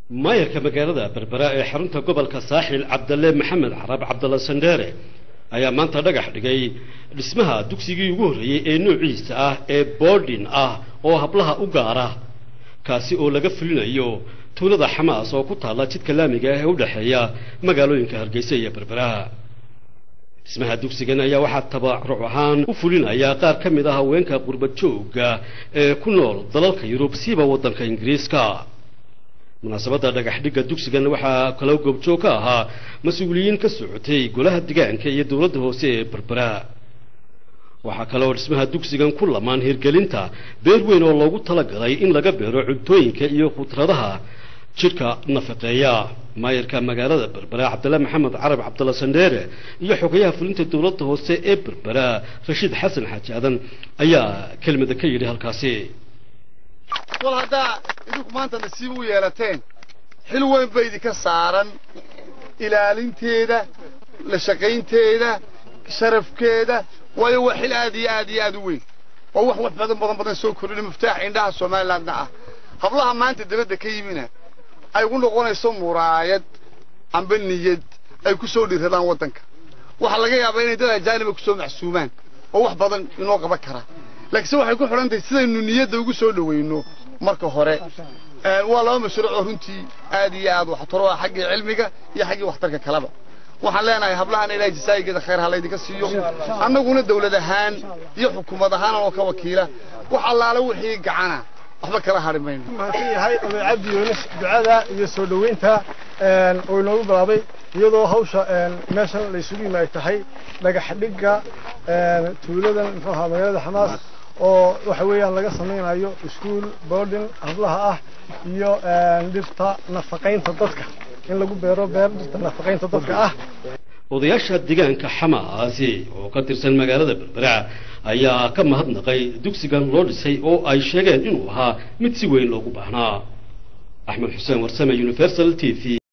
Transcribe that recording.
maayarka magaalada berbera ee xarunta gobolka saaxil cabdalle maxamed carab cabdalla sandheere ayaa maanta dhagax dhigay dhismaha dugsigii ugu horreeyey ee noociisa ah ee boordin ah oo hablaha u gaara kaasi oo laga fulinayo tuulada xamaas oo ku taalla jidka laamiga ah ee u dhexeeya magaalooyinka hargeysa iyo berbera dhismaha dugsigan ayaa waxaa tabaruc ahaan u fulinaya qaar ka mid ah haweenka qurbad joogga ee ku nool dalalka yurub siiba waddanka ingiriiska munaasabadda dhagax dhigga dugsigan waxaa kaloo goobjoog ka ahaa mas-uuliyiin ka socotay golaha degaanka iyo dowladda hoose ee berbera waxaa kaloo dhismaha dugsigan ku lamaan hirgelinta beer weyn oo loogu talagalay in laga beero cuntooyinka iyo khudradaha jidhka nafaqeeya maayarka magaalada berbera cabdalla maxamed carab cabdalla sandheere iyo xogayaha fulinta dowladda hoose ee berbera rashiid xasan xaaji aadan ayaa kelmada ka yidhi halkaasi kol haddaa idinku maanta nasiib u yeelateen xil weyn ba idinka saaran ilaalinteeda la shaqaynteeda sharafkeeda waayo waa xil aad iyo aad iyo aad u weyn oo wax wax badan badan badan soo kordhina muftaaxa indhaha somalilandna ah hablaha maanta dabadda ka yimina ay ugu noqonayso muraayad amba niyad ay ku soo dhiradaan waddanka waxaa laga yaabaa inay dad ajaaniba ku soo macsuumaan oo wax badan inoo qaban kara laakiinse waxay ku xidhan tahay sidaynu niyadda ugu soo dhawayno marka hore waa laba mashruuc oo runtii aad iyo aad waxtaro ah xaggii cilmiga iyo xaggii waxtarka kaleba waxaan leenahay hablahana ilaahay jasaayigeeda khayr ha laydinka siiyo annaguna dawlad ahaan iyo xukuumad ahaan oo ka wakiila wax allaala wixii gacana waxba kala hadhi mayno mahadsan yahay oday cabdi yuunus ducada iyo soo dhoweynta oo inoogu bilaabay iyadoo hawsha meeshan la isugu yimaay tahay dhagax dhigga tuuladan muxuu ahaa magaalada xamaas oo waxa weeyaan laga samaynayo iskuol boarding hablaha ah iyo dhirta nafaqaynta dadka in lagu beero beer dhirta nafaqaynta dadka ah odayaasha deegaanka xamaasi oo ka tirsan magaalada berbera ayaa ka mahadnaqay dugsigan loo dhisay oo ay sheegeen inuu ahaa mid si weyn loogu baahnaa axmed xuseen warsame universal t v